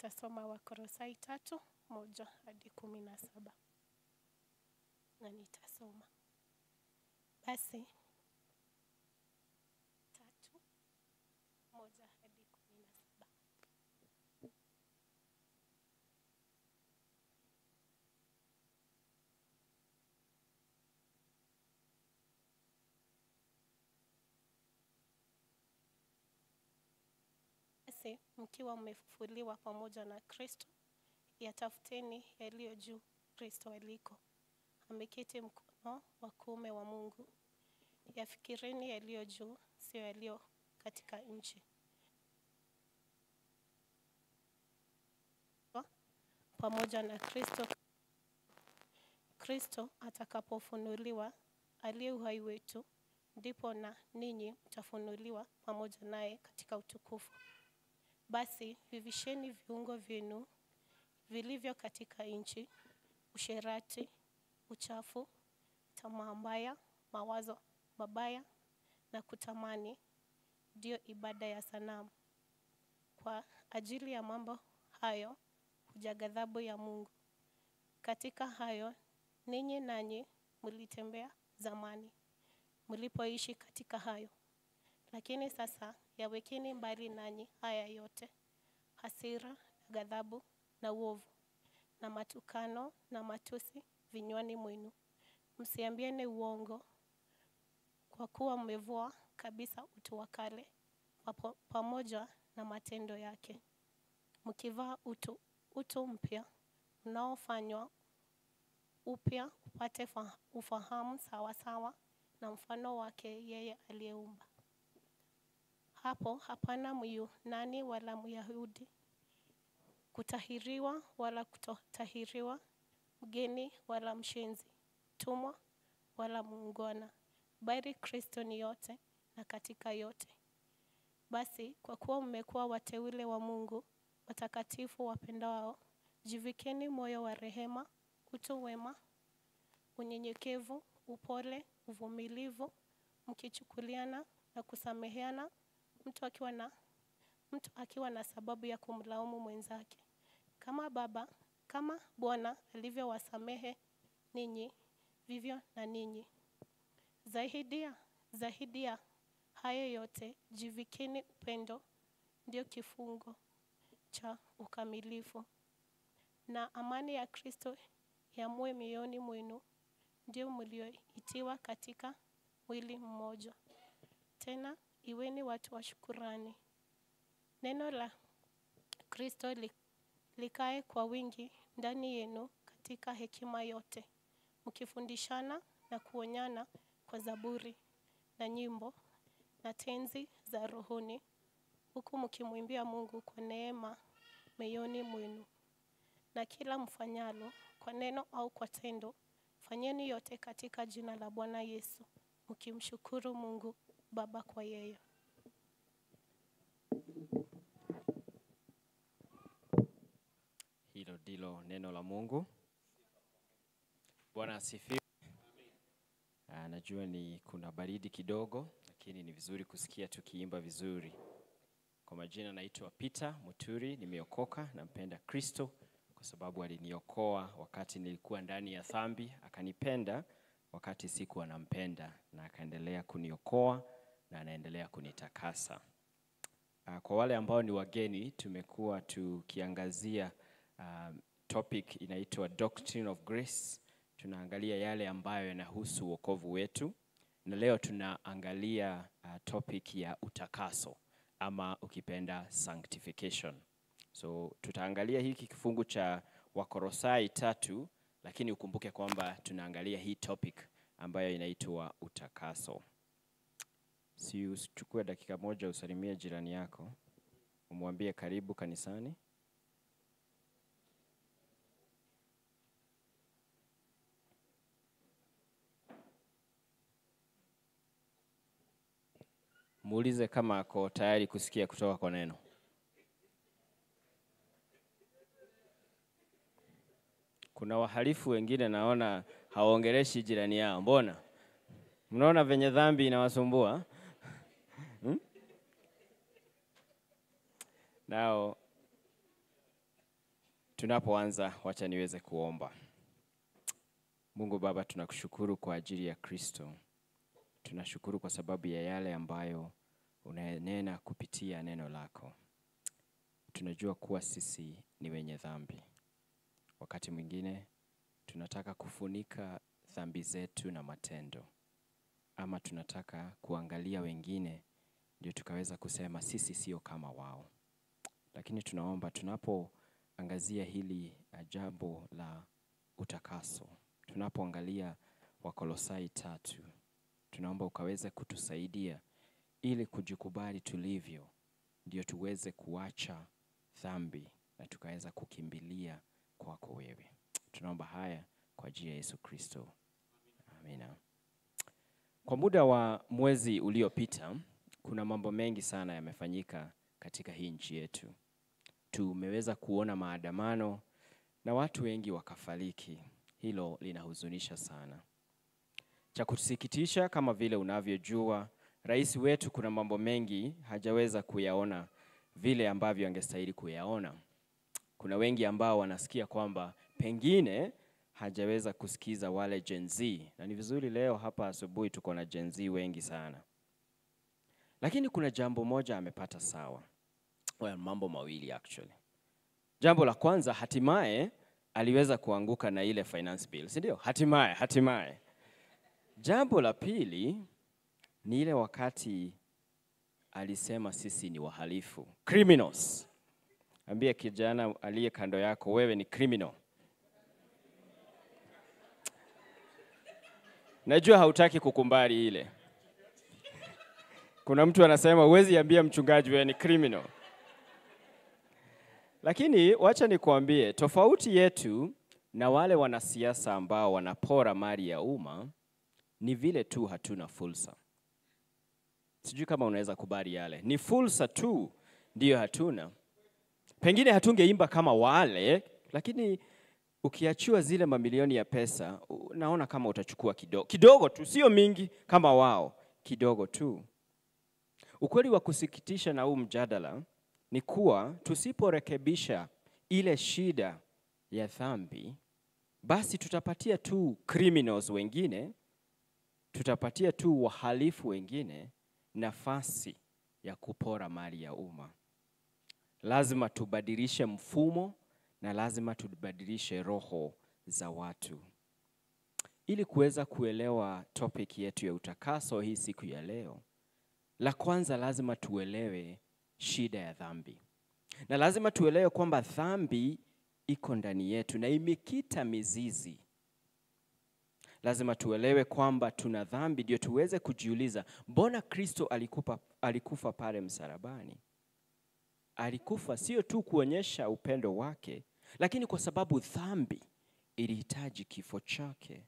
nitasoma Wakolosai tatu moja hadi kumi na saba na nitasoma basi tatu moja hadi kumi na saba. Basi mkiwa mmefufuliwa pamoja na Kristo, yatafuteni yaliyo juu Kristo aliko, ameketi mkono wa kuume wa Mungu. Yafikirini yaliyo juu, sio yaliyo katika nchi. Pamoja na Kristo, Kristo atakapofunuliwa, aliye uhai wetu, ndipo na ninyi mtafunuliwa pamoja naye katika utukufu. Basi vivisheni viungo vyenu vilivyo katika nchi, usherati, uchafu, tamaa mbaya, mawazo mabaya na kutamani, ndiyo ibada ya sanamu. Kwa ajili ya mambo hayo huja ghadhabu ya Mungu. Katika hayo ninyi nanyi mlitembea zamani, mlipoishi katika hayo. Lakini sasa yawekeni mbali nanyi haya yote: hasira na ghadhabu na uovu na matukano na matusi vinywani mwenu. Msiambiane uongo, kwa kuwa mmevua kabisa utu wa kale papo- pamoja na matendo yake, mkivaa utu, utu mpya unaofanywa upya upate fa- ufahamu sawasawa na mfano wake yeye aliyeumba. Hapo hapana Myunani wala Myahudi, kutahiriwa wala kutotahiriwa, mgeni wala mshenzi, mtumwa wala muungwana, bali Kristo ni yote na katika yote. Basi kwa kuwa mmekuwa wateule wa Mungu, watakatifu wapendao, jivikeni moyo wa rehema, utu wema, unyenyekevu, upole, uvumilivu, mkichukuliana na kusameheana, mtu akiwa na mtu akiwa na sababu ya kumlaumu mwenzake. Kama Baba, kama Bwana alivyowasamehe ninyi, vivyo na ninyi. Zaidi ya zaidi ya hayo yote, jivikeni upendo, ndio kifungo cha ukamilifu, na amani ya Kristo yamue mioyoni mwenu, ndio mlioitiwa katika mwili mmoja. Tena iweni watu wa shukurani. Neno la Kristo li- likae kwa wingi ndani yenu katika hekima yote, mkifundishana na kuonyana kwa zaburi na nyimbo na tenzi za rohoni, huku mkimwimbia Mungu kwa neema mioyoni mwenu. Na kila mfanyalo kwa neno au kwa tendo, fanyeni yote katika jina la Bwana Yesu, mkimshukuru Mungu Baba kwa yeye. Hilo ndilo neno la Mungu. Bwana asifiwe. Ah, Najua ni kuna baridi kidogo, lakini ni vizuri kusikia tukiimba vizuri. Kwa majina naitwa Peter Muturi, nimeokoka, nampenda Kristo kwa sababu aliniokoa wakati nilikuwa ndani ya dhambi, akanipenda wakati sikuwa nampenda, na akaendelea kuniokoa na anaendelea kunitakasa. Ah, Kwa wale ambao ni wageni, tumekuwa tukiangazia um, topic inaitwa Doctrine of Grace. Tunaangalia yale ambayo yanahusu wokovu wetu, na leo tunaangalia uh, topic ya utakaso ama ukipenda sanctification. So tutaangalia hiki kifungu cha Wakorosai tatu, lakini ukumbuke kwamba tunaangalia hii topic ambayo inaitwa utakaso. Si uchukue dakika moja usalimie jirani yako, umwambie karibu kanisani. Muulize kama ako tayari kusikia kutoka kwa neno. Kuna wahalifu wengine naona hawaongeleshi jirani yao. Mbona? Mnaona venye dhambi inawasumbua? Hmm? Now, Tunapoanza, wacha niweze kuomba. Mungu Baba, tunakushukuru kwa ajili ya Kristo. Tunashukuru kwa sababu ya yale ambayo unanena kupitia neno lako. Tunajua kuwa sisi ni wenye dhambi. Wakati mwingine tunataka kufunika dhambi zetu na matendo, ama tunataka kuangalia wengine ndio tukaweza kusema sisi sio kama wao. Lakini tunaomba tunapoangazia hili uh, jambo la utakaso, tunapoangalia Wakolosai tatu, tunaomba ukaweze kutusaidia ili kujikubali tulivyo, ndio tuweze kuacha dhambi na tukaweza kukimbilia kwako wewe. Tunaomba haya kwa ajili ya Yesu Kristo, amina. Kwa muda wa mwezi uliopita, kuna mambo mengi sana yamefanyika katika hii nchi yetu. Tumeweza kuona maandamano na watu wengi wakafariki. Hilo linahuzunisha sana. Cha kusikitisha, kama vile unavyojua, rais wetu kuna mambo mengi hajaweza kuyaona vile ambavyo angestahili kuyaona. Kuna wengi ambao wanasikia kwamba pengine hajaweza kusikiza wale Gen Z, na ni vizuri leo hapa asubuhi tuko na Gen Z wengi sana, lakini kuna jambo moja amepata sawa. Well, mambo mawili actually. Jambo la kwanza, hatimaye aliweza kuanguka na ile finance bill, si ndio? Hatimaye, hatimaye. Jambo la pili ni ile wakati alisema sisi ni wahalifu, criminals. Ambia kijana aliye kando yako, wewe ni criminal. Najua hautaki kukumbali ile. Kuna mtu anasema huwezi ambia mchungaji wewe ni criminal. Lakini wacha nikuambie, tofauti yetu na wale wanasiasa ambao wanapora mali ya umma ni vile tu hatuna fursa. Sijui kama unaweza kubali yale, ni fursa tu ndiyo hatuna. Pengine hatungeimba kama wale, lakini ukiachiwa zile mamilioni ya pesa, u- naona kama utachukua kidogo kidogo tu, sio mingi kama wao, kidogo tu. Ukweli wa kusikitisha na huu mjadala ni kuwa tusiporekebisha ile shida ya dhambi, basi tutapatia tu criminals wengine, tutapatia tu wahalifu wengine nafasi ya kupora mali ya umma. Lazima tubadilishe mfumo na lazima tubadilishe roho za watu. Ili kuweza kuelewa topic yetu ya utakaso hii siku ya leo, la kwanza lazima tuelewe shida ya dhambi, na lazima tuelewe kwamba dhambi iko ndani yetu na imekita mizizi. Lazima tuelewe kwamba tuna dhambi, ndio tuweze kujiuliza, mbona Kristo alikufa, alikufa pale msalabani? Alikufa sio tu kuonyesha upendo wake, lakini kwa sababu dhambi ilihitaji kifo chake.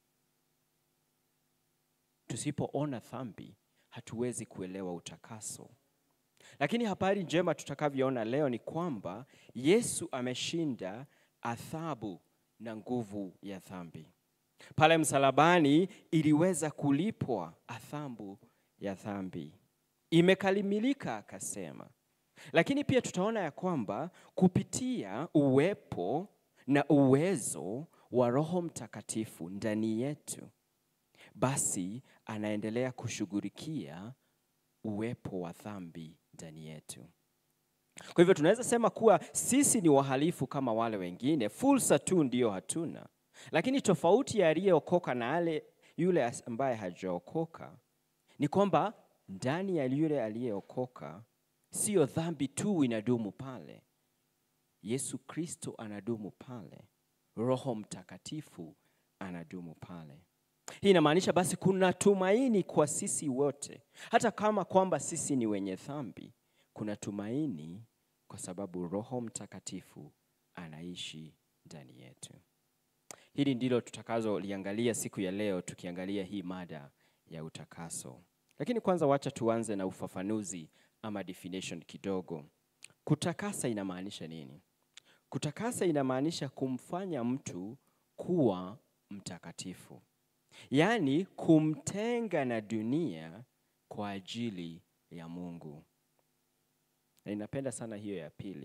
Tusipoona dhambi, hatuwezi kuelewa utakaso. Lakini habari njema tutakavyoona leo ni kwamba Yesu ameshinda adhabu na nguvu ya dhambi. Pale msalabani iliweza kulipwa adhabu ya dhambi, imekamilika akasema. Lakini pia tutaona ya kwamba kupitia uwepo na uwezo wa Roho Mtakatifu ndani yetu, basi anaendelea kushughulikia uwepo wa dhambi ndani yetu. Kwa hivyo tunaweza sema kuwa sisi ni wahalifu kama wale wengine, fursa tu ndiyo hatuna. Lakini tofauti ya aliyeokoka na ale yule as- ambaye hajaokoka ni kwamba ndani ya yule aliyeokoka siyo dhambi tu inadumu pale, Yesu Kristo anadumu pale, Roho Mtakatifu anadumu pale. Hii inamaanisha basi kuna tumaini kwa sisi wote, hata kama kwamba sisi ni wenye dhambi, kuna tumaini kwa sababu Roho Mtakatifu anaishi ndani yetu. Hili ndilo tutakazoliangalia siku ya leo, tukiangalia hii mada ya utakaso. Lakini kwanza, wacha tuanze na ufafanuzi ama definition kidogo. Kutakasa inamaanisha nini? Kutakasa inamaanisha kumfanya mtu kuwa mtakatifu, yaani kumtenga na dunia kwa ajili ya Mungu. Na ninapenda sana hiyo ya pili,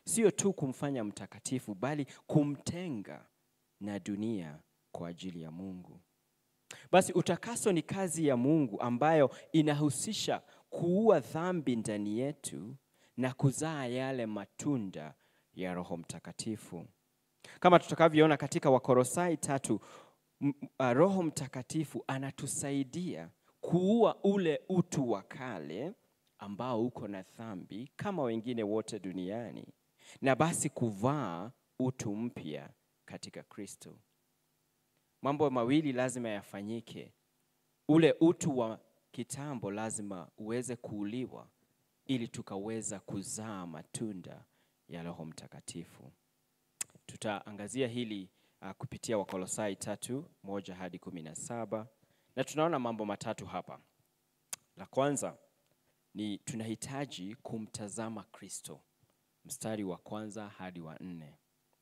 sio tu kumfanya mtakatifu, bali kumtenga na dunia kwa ajili ya Mungu. Basi utakaso ni kazi ya Mungu ambayo inahusisha kuua dhambi ndani yetu na kuzaa yale matunda ya Roho Mtakatifu. Kama tutakavyoona katika Wakolosai tatu, m- m- Roho Mtakatifu anatusaidia kuua ule utu wa kale ambao uko na dhambi kama wengine wote duniani, na basi kuvaa utu mpya katika Kristo. Mambo mawili lazima yafanyike. Ule utu wa kitambo lazima uweze kuuliwa ili tukaweza kuzaa matunda ya Roho Mtakatifu. Tutaangazia hili uh, kupitia Wakolosai tatu moja hadi kumi na saba na tunaona mambo matatu hapa. La kwanza ni tunahitaji kumtazama Kristo, mstari wa kwanza hadi wa nne.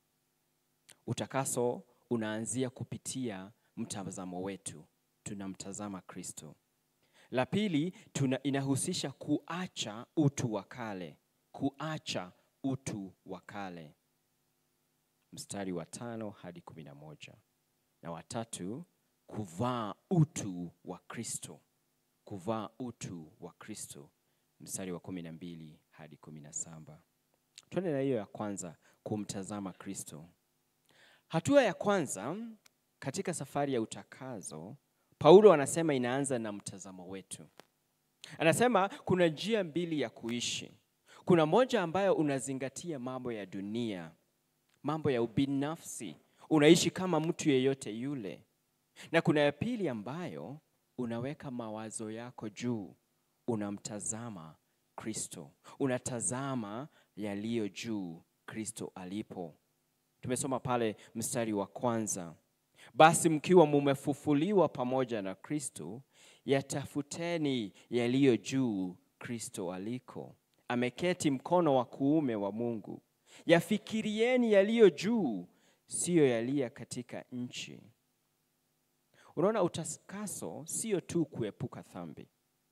Utakaso unaanzia kupitia mtazamo wetu, tunamtazama Kristo. La pili tuna, inahusisha kuacha utu wa kale, kuacha utu wa kale, mstari wa tano hadi kumi na moja na watatu kuvaa utu wa Kristo, kuvaa utu wa Kristo, mstari wa kumi na mbili hadi kumi na saba. Tuende na hiyo ya kwanza, kumtazama Kristo. Hatua ya kwanza katika safari ya utakazo, Paulo anasema inaanza na mtazamo wetu. Anasema kuna njia mbili ya kuishi. Kuna moja ambayo unazingatia mambo ya dunia, mambo ya ubinafsi, unaishi kama mtu yeyote yule, na kuna ya pili ambayo unaweka mawazo yako juu, unamtazama Kristo, unatazama yaliyo juu, Kristo alipo. Tumesoma pale mstari wa kwanza, basi mkiwa mumefufuliwa pamoja na Kristo, yatafuteni yaliyo juu, Kristo aliko ameketi mkono wa kuume wa Mungu. Yafikirieni yaliyo juu, siyo yaliyo katika nchi. Unaona, utakaso sio tu kuepuka dhambi,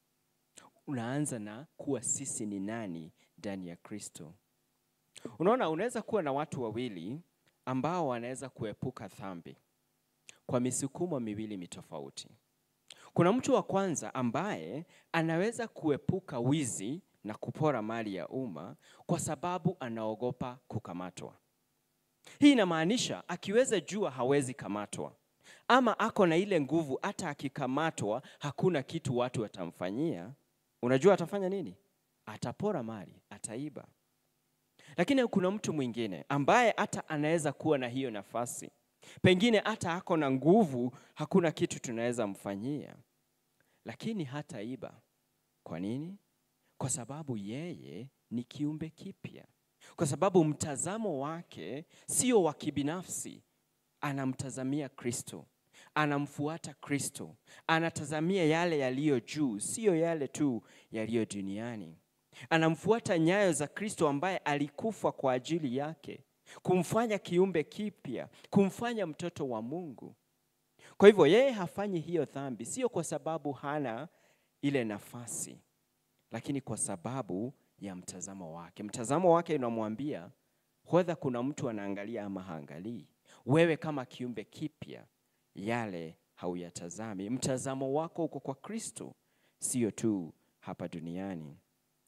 unaanza na kuwa sisi ni nani ndani ya Kristo. Unaona, unaweza kuwa na watu wawili ambao wanaweza kuepuka dhambi kwa misukumo miwili mitofauti. Kuna mtu wa kwanza ambaye anaweza kuepuka wizi na kupora mali ya umma kwa sababu anaogopa kukamatwa. Hii inamaanisha akiweza jua hawezi kamatwa, ama ako na ile nguvu, hata akikamatwa hakuna kitu watu watamfanyia. Unajua atafanya nini? Atapora mali, ataiba. Lakini kuna mtu mwingine ambaye hata anaweza kuwa na hiyo nafasi, pengine hata ako na nguvu, hakuna kitu tunaweza mfanyia, lakini hataiba. Kwa nini? Kwa sababu yeye ni kiumbe kipya, kwa sababu mtazamo wake sio wa kibinafsi, anamtazamia Kristo, anamfuata Kristo, anatazamia yale yaliyo juu, siyo yale tu yaliyo duniani. Anamfuata nyayo za Kristo ambaye alikufa kwa ajili yake, kumfanya kiumbe kipya, kumfanya mtoto wa Mungu. Kwa hivyo yeye hafanyi hiyo dhambi, sio kwa sababu hana ile nafasi, lakini kwa sababu ya mtazamo wake. Mtazamo wake unamwambia whether kuna mtu anaangalia ama haangalii, wewe kama kiumbe kipya, yale hauyatazami. Mtazamo wako uko kwa Kristo, sio tu hapa duniani.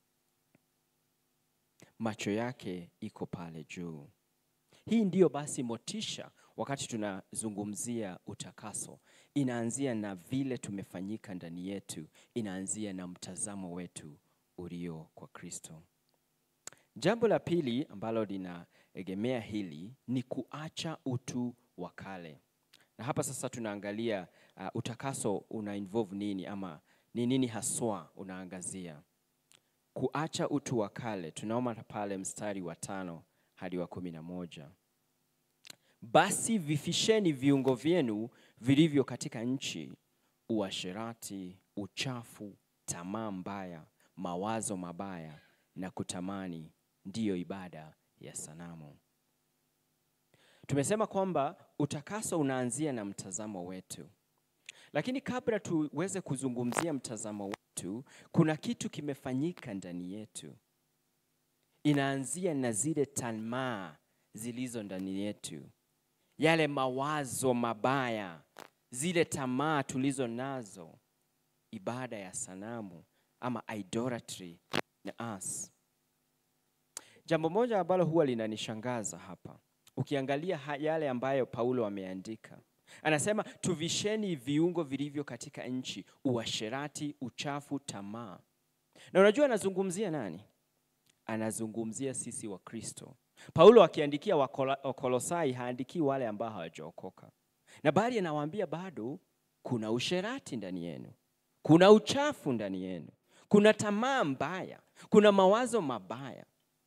Macho yake iko pale juu. Hii ndiyo basi motisha wakati tunazungumzia utakaso, inaanzia na vile tumefanyika ndani yetu, inaanzia na mtazamo wetu ulio kwa Kristo. Jambo la pili ambalo linaegemea hili ni kuacha utu wa kale, na hapa sasa tunaangalia uh, utakaso una involve nini ama ni nini haswa unaangazia. Kuacha utu wa kale, tunaona pale mstari wa tano hadi wa kumi na moja. Basi vifisheni viungo vyenu vilivyo katika nchi, uasherati, uchafu, tamaa mbaya, mawazo mabaya na kutamani, ndiyo ibada ya sanamu. Tumesema kwamba utakaso unaanzia na mtazamo wetu, lakini kabla tuweze kuzungumzia mtazamo wetu, kuna kitu kimefanyika ndani yetu. inaanzia na zile tamaa zilizo ndani yetu, yale mawazo mabaya, zile tamaa tulizo nazo, ibada ya sanamu ama idolatry na us. Jambo moja ambalo huwa linanishangaza hapa, ukiangalia ha- yale ambayo Paulo ameandika, anasema tuvisheni viungo vilivyo katika nchi, uasherati, uchafu, tamaa. Na unajua anazungumzia nani? Anazungumzia sisi wa Kristo. Paulo akiandikia Wakola- Wakolosai haandikii wale ambao hawajaokoka, na bali anawaambia bado kuna usherati ndani yenu, kuna uchafu ndani yenu, kuna tamaa mbaya, kuna mawazo mabaya.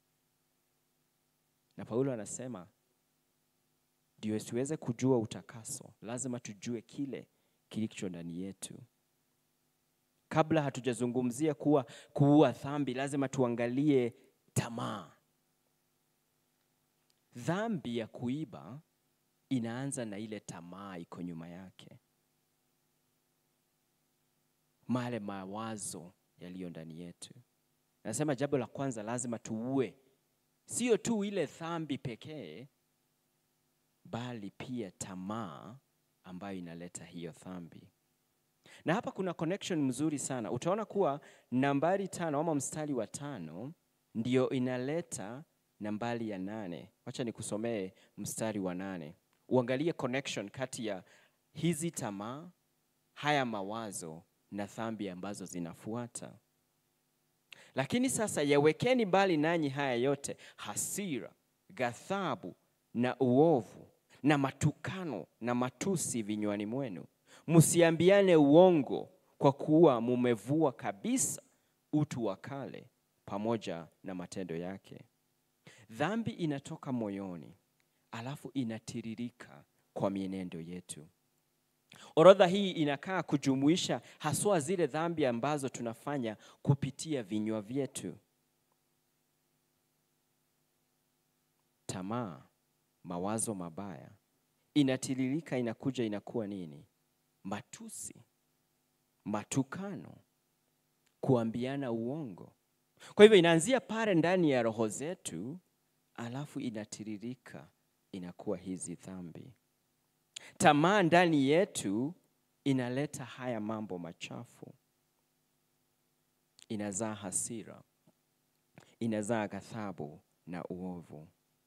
Na Paulo anasema ndio tuweze kujua utakaso, lazima tujue kile kilicho ndani yetu. Kabla hatujazungumzia kuwa kuua dhambi, lazima tuangalie tamaa. Dhambi ya kuiba inaanza na ile tamaa iko nyuma yake, male mawazo yaliyo ndani yetu. Nasema jambo la kwanza, lazima tuue sio tu ile dhambi pekee, bali pia tamaa ambayo inaleta hiyo dhambi. Na hapa kuna connection mzuri sana. Utaona kuwa nambari tano ama mstari wa tano ndio inaleta nambari ya nane. Wacha nikusomee mstari wa nane, uangalie connection kati ya hizi tamaa, haya mawazo na dhambi ambazo zinafuata. Lakini sasa yawekeni mbali nanyi haya yote, hasira, ghadhabu na uovu na matukano na matusi vinywani mwenu. Msiambiane uongo, kwa kuwa mumevua kabisa utu wa kale pamoja na matendo yake. Dhambi inatoka moyoni, alafu inatiririka kwa mienendo yetu. Orodha hii inakaa kujumuisha haswa zile dhambi ambazo tunafanya kupitia vinywa vyetu: tamaa, mawazo mabaya. Inatiririka, inakuja, inakuwa nini? Matusi, matukano, kuambiana uongo. Kwa hivyo inaanzia pale ndani ya roho zetu, alafu inatiririka, inakuwa hizi dhambi. Tamaa ndani yetu inaleta haya mambo machafu, inazaa hasira, inazaa ghadhabu na uovu.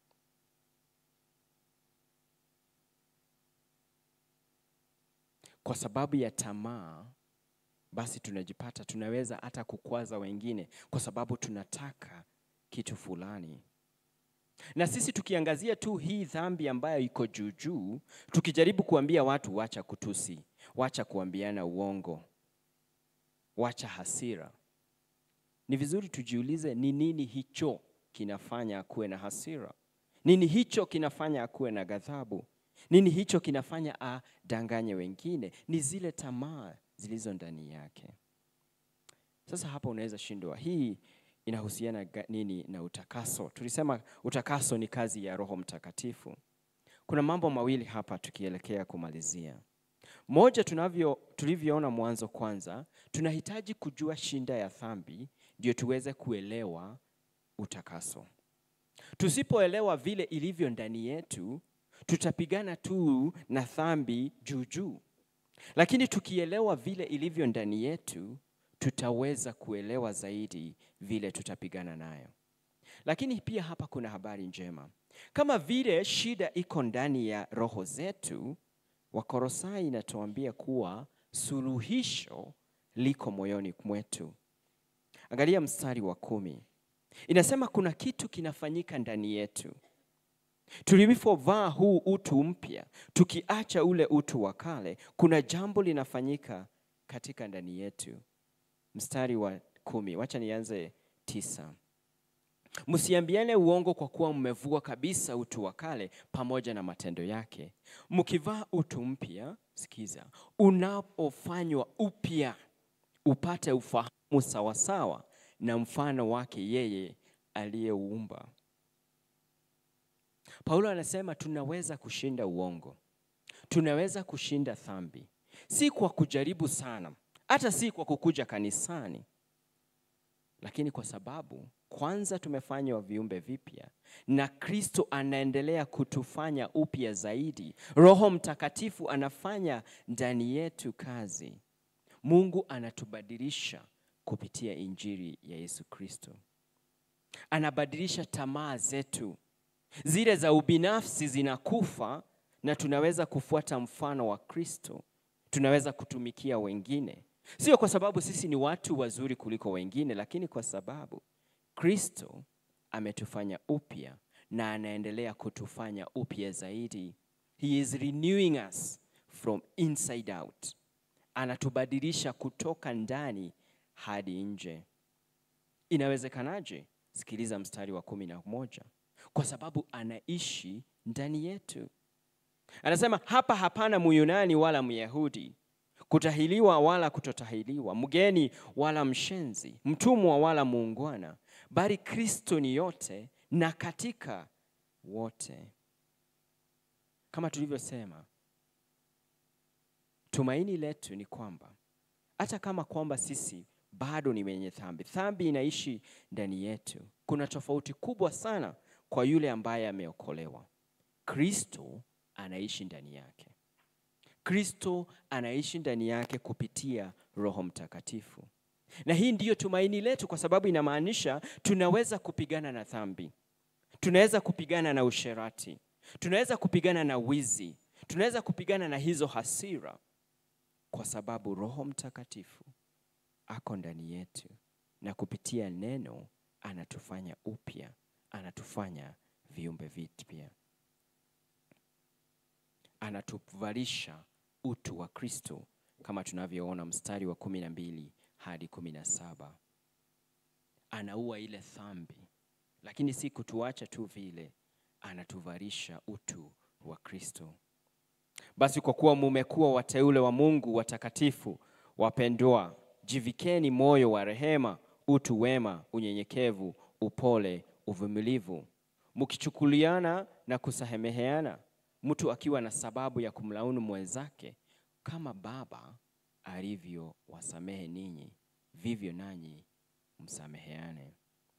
Kwa sababu ya tamaa, basi tunajipata tunaweza hata kukwaza wengine, kwa sababu tunataka kitu fulani na sisi tukiangazia tu hii dhambi ambayo iko juu juu, tukijaribu kuambia watu wacha kutusi, wacha kuambiana uongo, wacha hasira, ni vizuri tujiulize, ni nini hicho kinafanya akuwe na hasira? Nini hicho kinafanya akuwe na ghadhabu? Nini hicho kinafanya adanganye wengine? Ni zile tamaa zilizo ndani yake. Sasa hapa unaweza shindwa hii inahusiana ga- nini na utakaso? Tulisema utakaso ni kazi ya Roho Mtakatifu. Kuna mambo mawili hapa tukielekea kumalizia. Moja, tunavyo tulivyoona mwanzo, kwanza tunahitaji kujua shinda ya dhambi ndio tuweze kuelewa utakaso. Tusipoelewa vile ilivyo ndani yetu, tutapigana tu na dhambi juu juu, lakini tukielewa vile ilivyo ndani yetu tutaweza kuelewa zaidi vile tutapigana nayo. Lakini pia hapa kuna habari njema, kama vile shida iko ndani ya roho zetu, Wakorosai inatuambia kuwa suluhisho liko moyoni mwetu. Angalia mstari wa kumi, inasema kuna kitu kinafanyika ndani yetu tulipovaa huu utu mpya, tukiacha ule utu wa kale, kuna jambo linafanyika katika ndani yetu mstari wa kumi. Wacha nianze tisa. Msiambiane uongo kwa kuwa mmevua kabisa utu wa kale pamoja na matendo yake, mkivaa utu mpya, sikiza, unapofanywa upya upate ufahamu sawasawa na mfano wake yeye aliyeuumba. Paulo anasema tunaweza kushinda uongo, tunaweza kushinda dhambi, si kwa kujaribu sana hata si kwa kukuja kanisani, lakini kwa sababu kwanza tumefanywa viumbe vipya na Kristo anaendelea kutufanya upya zaidi. Roho Mtakatifu anafanya ndani yetu kazi. Mungu anatubadilisha kupitia injili ya Yesu Kristo. Anabadilisha tamaa zetu, zile za ubinafsi zinakufa, na tunaweza kufuata mfano wa Kristo. Tunaweza kutumikia wengine, sio kwa sababu sisi ni watu wazuri kuliko wengine, lakini kwa sababu Kristo ametufanya upya na anaendelea kutufanya upya zaidi. He is renewing us from inside out. Anatubadilisha kutoka ndani hadi nje. Inawezekanaje? Sikiliza mstari wa kumi na moja. Kwa sababu anaishi ndani yetu. Anasema hapa hapana Myunani wala Myahudi, kutahiliwa wala kutotahiliwa, mgeni wala mshenzi, mtumwa wala muungwana, bali Kristo ni yote na katika wote. Kama tulivyosema, tumaini letu ni kwamba hata kama kwamba sisi bado ni wenye dhambi, dhambi inaishi ndani yetu. Kuna tofauti kubwa sana kwa yule ambaye ameokolewa. Kristo anaishi ndani yake. Kristo anaishi ndani yake kupitia Roho Mtakatifu, na hii ndiyo tumaini letu, kwa sababu inamaanisha tunaweza kupigana na dhambi, tunaweza kupigana na usherati, tunaweza kupigana na wizi, tunaweza kupigana na hizo hasira, kwa sababu Roho Mtakatifu ako ndani yetu, na kupitia neno anatufanya upya, anatufanya viumbe vipya anatuvalisha utu wa Kristo kama tunavyoona mstari wa kumi na mbili hadi kumi na saba. Anaua ile dhambi, lakini si kutuacha tu vile, anatuvalisha utu wa Kristo. Basi kwa kuwa mumekuwa wateule wa Mungu watakatifu, wapendwa, jivikeni moyo wa rehema, utu wema, unyenyekevu, upole, uvumilivu, mkichukuliana na kusameheana mtu akiwa na sababu ya kumlaumu mwenzake, kama Baba alivyo wasamehe ninyi, vivyo nanyi msameheane.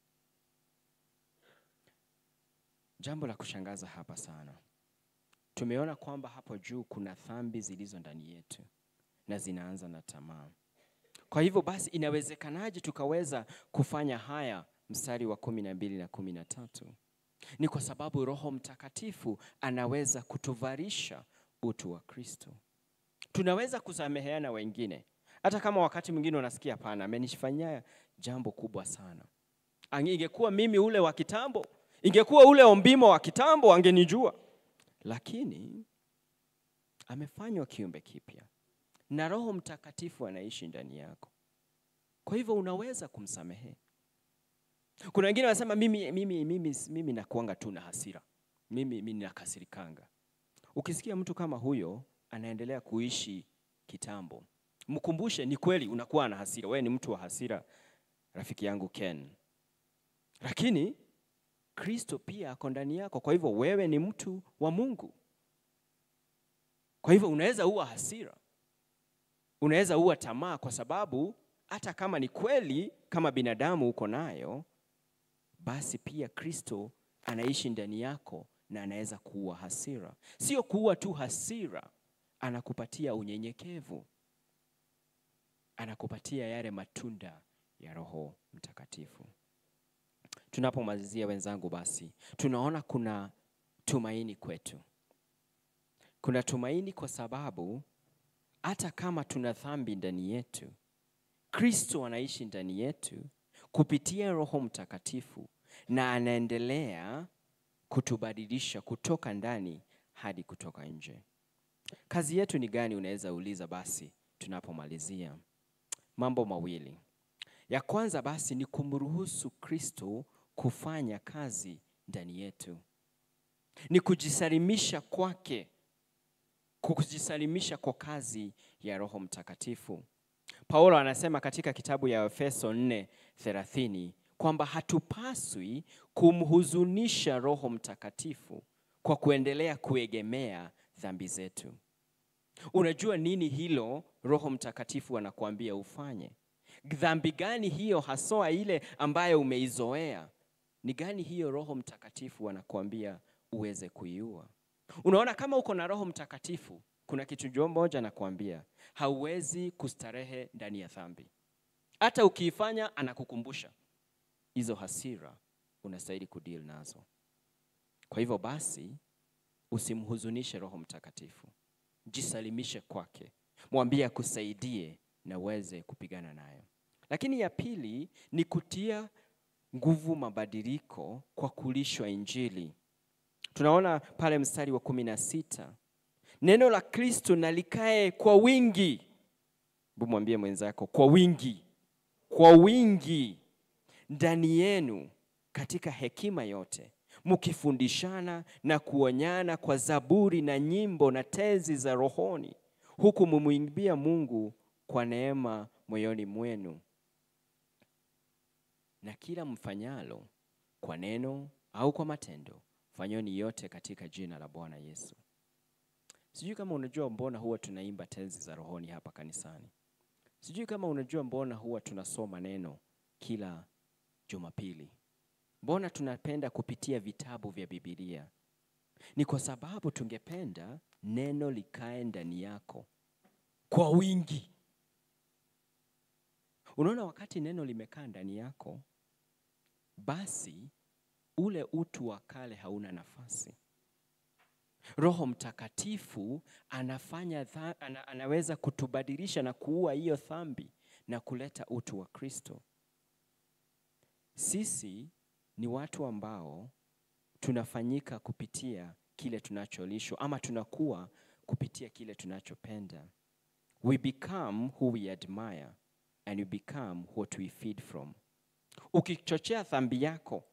Jambo la kushangaza hapa sana, tumeona kwamba hapo juu kuna dhambi zilizo ndani yetu na zinaanza na tamaa. Kwa hivyo basi, inawezekanaje tukaweza kufanya haya? Mstari wa kumi na mbili na kumi na tatu ni kwa sababu Roho Mtakatifu anaweza kutuvalisha utu wa Kristo. Tunaweza kusameheana wengine, hata kama wakati mwingine unasikia hapana, amenifanyia jambo kubwa sana. Ingekuwa mimi ule wa kitambo, ingekuwa ule ombimo wa kitambo, angenijua. Lakini amefanywa kiumbe kipya na Roho Mtakatifu anaishi ndani yako, kwa hivyo unaweza kumsamehe. Kuna wengine wanasema mimi, mimi, mimi, mimi nakuanga tu na hasira, mimi, mimi nakasirikanga. Ukisikia mtu kama huyo anaendelea kuishi kitambo, mkumbushe ni kweli unakuwa na hasira, wewe ni mtu wa hasira, rafiki yangu Ken, lakini Kristo pia ako ndani yako, kwa hivyo wewe ni mtu wa Mungu. Kwa hivyo unaweza uwa hasira, unaweza uwa tamaa, kwa sababu hata kama ni kweli kama binadamu uko nayo basi pia Kristo anaishi ndani yako na anaweza kuua hasira. Sio kuua tu hasira, anakupatia unyenyekevu, anakupatia yale matunda ya Roho Mtakatifu. Tunapomalizia wenzangu, basi tunaona kuna tumaini kwetu. Kuna tumaini kwa sababu hata kama tuna dhambi ndani yetu, Kristo anaishi ndani yetu kupitia Roho Mtakatifu na anaendelea kutubadilisha kutoka ndani hadi kutoka nje. Kazi yetu ni gani? Unaweza uliza. Basi tunapomalizia, mambo mawili. Ya kwanza basi ni kumruhusu Kristo kufanya kazi ndani yetu, ni kujisalimisha kwake, kujisalimisha kwa kazi ya Roho Mtakatifu. Paulo anasema katika kitabu ya Efeso 4:30 kwamba hatupaswi kumhuzunisha Roho Mtakatifu kwa kuendelea kuegemea dhambi zetu. Unajua nini hilo Roho Mtakatifu anakuambia ufanye? dhambi gani hiyo haswa ile ambayo umeizoea? Ni gani hiyo Roho Mtakatifu anakuambia uweze kuiua? Unaona, kama uko na Roho Mtakatifu, kuna kitu jo moja anakuambia, hauwezi kustarehe ndani ya dhambi. Hata ukiifanya, anakukumbusha hizo hasira unastahili kudeal nazo. Kwa hivyo basi, usimhuzunishe Roho Mtakatifu, jisalimishe kwake, mwambie akusaidie na uweze kupigana nayo. Lakini ya pili ni kutia nguvu mabadiliko kwa kulishwa Injili. Tunaona pale mstari wa kumi na sita neno la Kristo na likae kwa wingi. Hebu mwambie mwenzako, kwa wingi, kwa wingi ndani yenu katika hekima yote, mkifundishana na kuonyana kwa zaburi na nyimbo na tenzi za rohoni, huku mumwimbia Mungu kwa neema moyoni mwenu. Na kila mfanyalo kwa neno au kwa matendo, fanyeni yote katika jina la Bwana Yesu. Sijui kama unajua mbona huwa tunaimba tenzi za rohoni hapa kanisani. Sijui kama unajua mbona huwa tunasoma neno kila Jumapili. Mbona tunapenda kupitia vitabu vya Biblia? Ni kwa sababu tungependa neno likae ndani yako kwa wingi. Unaona, wakati neno limekaa ndani yako, basi ule utu wa kale hauna nafasi. Roho Mtakatifu anafanya dha, ana, anaweza kutubadilisha na kuua hiyo dhambi na kuleta utu wa Kristo. Sisi ni watu ambao tunafanyika kupitia kile tunacholishwa ama tunakuwa kupitia kile tunachopenda. We become who we admire and we become what we feed from. Ukichochea dhambi yako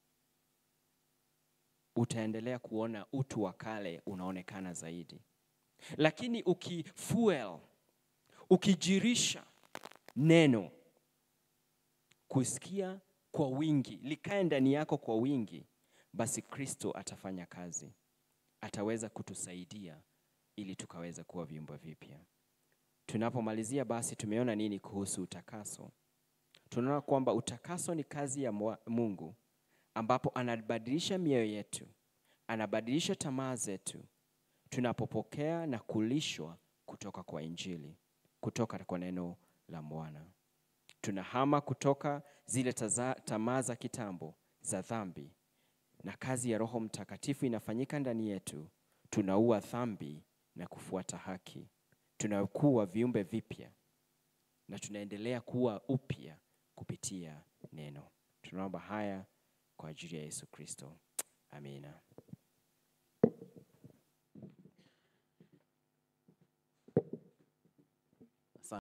utaendelea kuona utu wa kale unaonekana zaidi, lakini ukifuel, ukijirisha neno, kusikia kwa wingi, likae ndani yako kwa wingi, basi Kristo atafanya kazi, ataweza kutusaidia ili tukaweza kuwa viumbe vipya. Tunapomalizia basi, tumeona nini kuhusu utakaso? Tunaona kwamba utakaso ni kazi ya Mungu ambapo anabadilisha mioyo yetu, anabadilisha tamaa zetu tunapopokea na kulishwa kutoka kwa Injili, kutoka kwa neno la Bwana. Tunahama kutoka zile tamaa za kitambo za dhambi, na kazi ya Roho Mtakatifu inafanyika ndani yetu. Tunaua dhambi na kufuata haki, tunakuwa viumbe vipya na tunaendelea kuwa upya kupitia neno. Tunaomba haya kwa ajili ya Yesu Kristo. Amina.